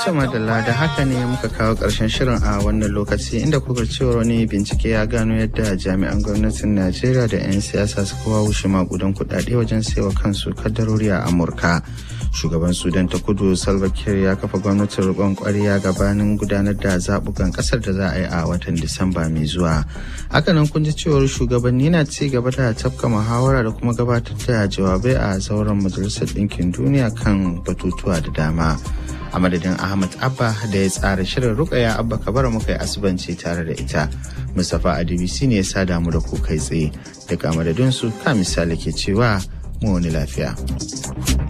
madalla da haka ne muka kawo ƙarshen shirin a wannan lokaci inda kuka cewa wani bincike ya gano yadda jami'an gwamnatin Najeriya da 'yan siyasa suka wawushe makudan kuɗaɗe wajen saiwa kansu kaddarori a Amurka. Shugaban Sudan ta kudu Salva Kiir ya kafa gwamnatin riƙon ƙwarya gabanin gudanar da zaɓukan ƙasar da za a yi a watan Disamba mai zuwa. Hakanan kun ji cewar shugabanni na ci gaba da tafka muhawara da kuma gabatar da jawabai a zauren Majalisar Ɗinkin Duniya kan batutuwa da dama. a madadin ahmad abba da ya tsara shirin rukaya abba kabara muka yi asubanci tare da ita mustapha adibisi ne ya sa damu da ku kai tsaye daga madadinsu ka misali ke cewa mu wani lafiya